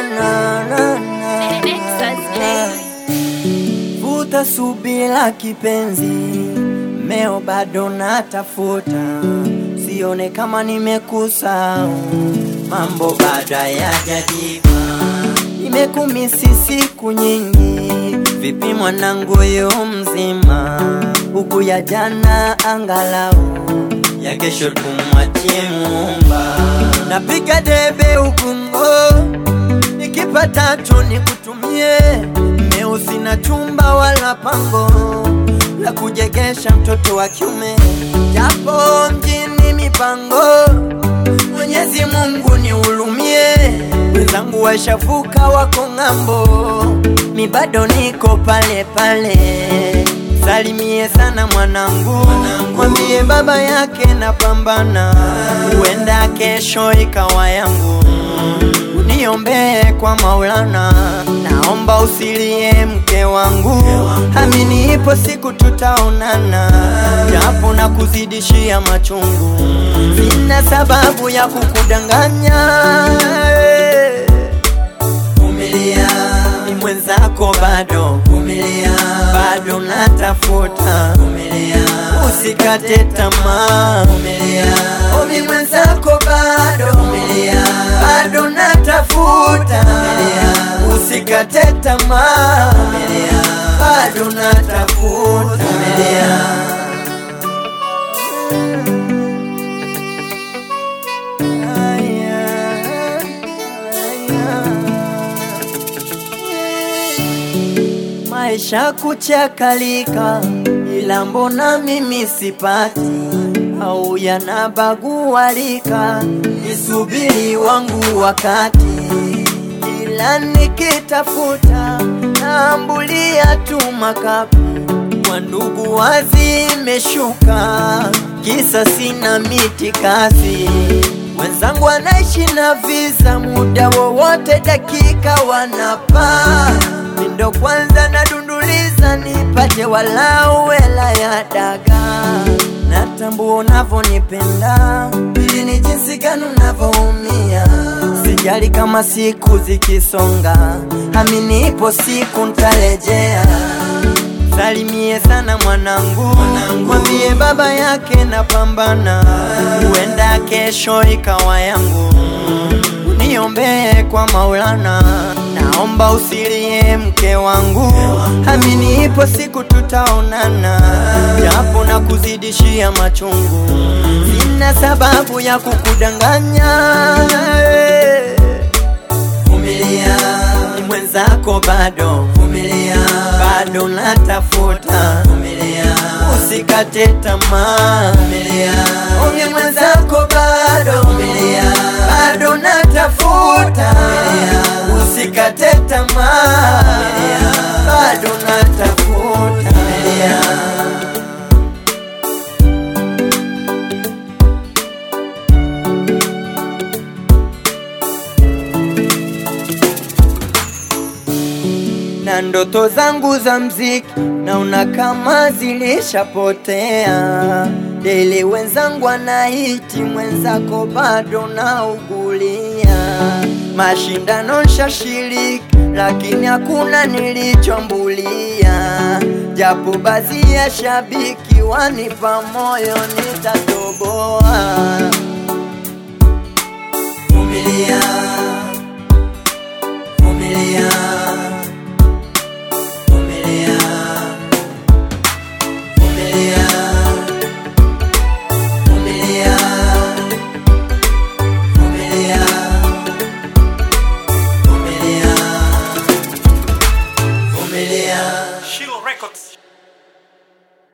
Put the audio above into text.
na, na, na. Vuta subira kipenzi, meo bado natafuta, sione kama nimekusahau, mambo bado hayajajipa. Nimekumisi siku nyingi, vipi mwanangu yu mzima, huku ya jana angalau ya kesho tumwachie Muumba. Napiga debe ukungo, nikipata tu nikutumie, meo sina chumba wala pango la kujegesha mtoto wa kiume, japo mjini mipango Mwenyezi Mungu nihurumie, wenzangu washavuka wako ng'ambo, mi bado niko pale pale. Salimie sana mwanangu, mwambie baba yake napambana, huenda kesho ikawa yangu. Uniombee kwa Maulana, naomba usilie mke wangu, amini ipo siku tutaonana, japo na kuzidishia machungu, sina sababu ya kukudanganya. Vumilia, ni mwenzako bado, vumilia, bado natafuta, vumilia, usikate tamaa, vumilia, omi mwenzako bado, vumilia, bado natafuta, vumilia, usikate tamaa, vumilia, bado natafuta, vumilia. Maisha kuchakalika, ila mbona mimi sipati au yanabagualika, nisubiri wangu wakati, ila nikitafuta naambulia tu makapi kwa ndugu wazimeshuka, kisa sina miti kasi. Wenzangu wanaishi na visa, muda wowote dakika wanapaa. Mindo kwanza nadunduliza, nipate walau hela ya dagaa. Natambua unavyonipenda, ili ni jinsi gani unavyoumia. Sijali kama siku zikisonga, amini ipo siku ntarejea. Salimie sana mwanangu, mwambie baba yake napambana, huenda kesho ikawa yangu. Uniombee kwa Maulana, naomba usilie mke wangu, amini ipo siku tutaonana, japo na kuzidishia machungu, sina sababu ya kukudanganya. Vumilia, ni mwenzako bado, vumilia, bado natafuta, vumilia, usikate tamaa, vumilia, umi mwenzako bado, vumilia, bado natafuta, vumilia, usikate tamaa, vumilia, bado natafuta, vumilia. na ndoto zangu za mziki naona kama zilishapotea. Dele wenzangu anaiti mwenzako bado naugulia. Mashindano nshashiriki, lakini hakuna nilichombulia, japo baadhi ya shabiki wanipa moyo nitatoboa.